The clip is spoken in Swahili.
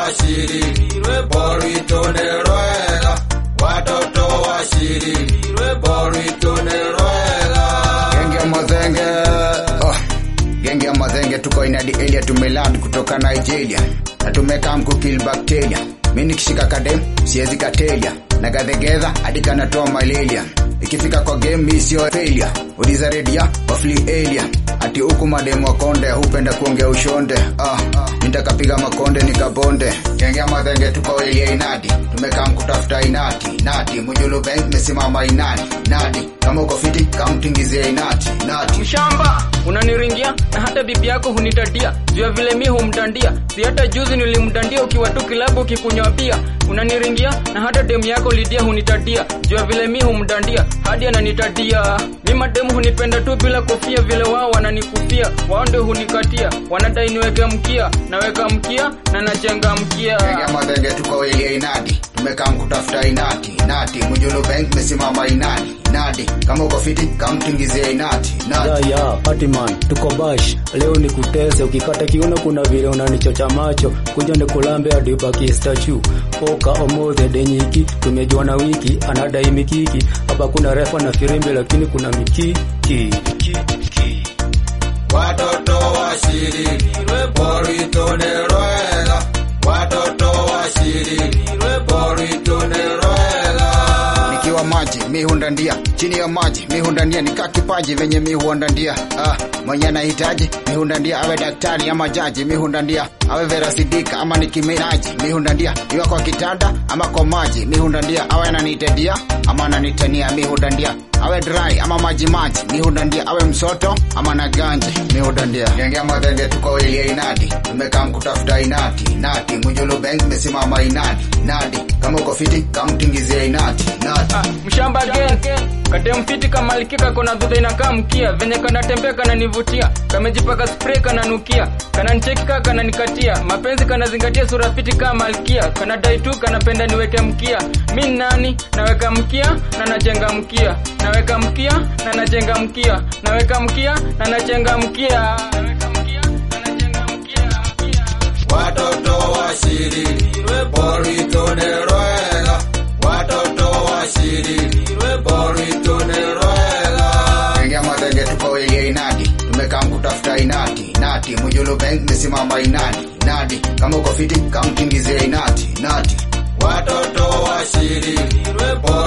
washirirwe boritonerwega watoto washirirwe boritonerwega Genge ya mazenge oh. Genge ya mazenge tuko inadi area tumeland kutoka Nigeria na tumekam kukill bacteria. Mimi nikishika kadem siwezi katelia na gadhegedha hadi kanatoa malaria. Ikifika kwa game mi sio failure. Uliza redia wafli alien. Ati huku mademu wa konde hupenda kuongea ushonde. Ah, nitakapiga makonde nikabonde. Genge ya mazenge tuko area inadi. Tumekam kutafuta inati. Nati mujulu bank mesimama inati. Nati kama uko fiti kamtingizie inati. Nati mshamba unaniringia na hata bibi yako hunitadia juu ya vile mi humdandia si hata juzi nilimdandia ukiwa tu kilabu ukikunywa bia unaniringia na hata demu yako lidia hunitadia juu ya vile mi humdandia hadi ananitadia mi mademu hunipenda tu bila kofia vile wao wananikufia wao ndio hunikatia wanadai niweke mkia naweka mkia na nachenga mkia Genge ya madhenge tuko area inadi tumekam kutafuta inati nati mujulu bank mesimama inadi nadi kama uko fiti kamtingizie inati nati ya ya Patiman, tuko bash leo ni kutese, ukikata kiuno kuna vile unanichocha macho, kuja ni kulambe hadi ubaki statue. Poka omothe denyiki, tumejua na wiki anadai mikiki, hapa kuna refa na firimbi lakini kuna mikiki watoto washirirwe boritonerwega watoto washirirwe boritonerwega nikiwa maji mi hundandia chini ya maji mi hundandia nikaa kipaji venye mi huandandia ah, mwenye anahitaji mi hundandia awe daktari ama jaji mi hundandia awe verasidika ama nikiminaji mi hundandia iwa kwa kitanda ama kwa maji mi hundandia awe ananitedia ama ananitania mi hundandia awe dry ama maji maji mi hundandia awe msoto ama na ganji mi hundandia genge madhenge tuko ilia inadi tumekam kutafuta inati nati mujulu bank mesimama inadi nadi kama uko fiti kamtingizie inati nati Ah, mshamba again katemfiti kamalikika kona dhudha inakaa mkia venye kanatembea kananivutia kamejipaka spray kananukia kananchekika kananikatia mapenzi kanazingatia sura fiti kaa malkia kanadai tu kanapenda niweke mkia mi ni nani naweka mkia na nachenga mkia naweka mkia na nachenga mkia naweka mkia na nachenga mkia naweka mkia na nachenga mkia watoto washirirwe boritonerwega watoto washirirwe boritonerwega Genge ya madhenge tuko ilia inadi tumekam kutafuta inati nati mujulu bank mesimama inadi nadi kama uko fiti kamtingizie inati nati watoto washirirwe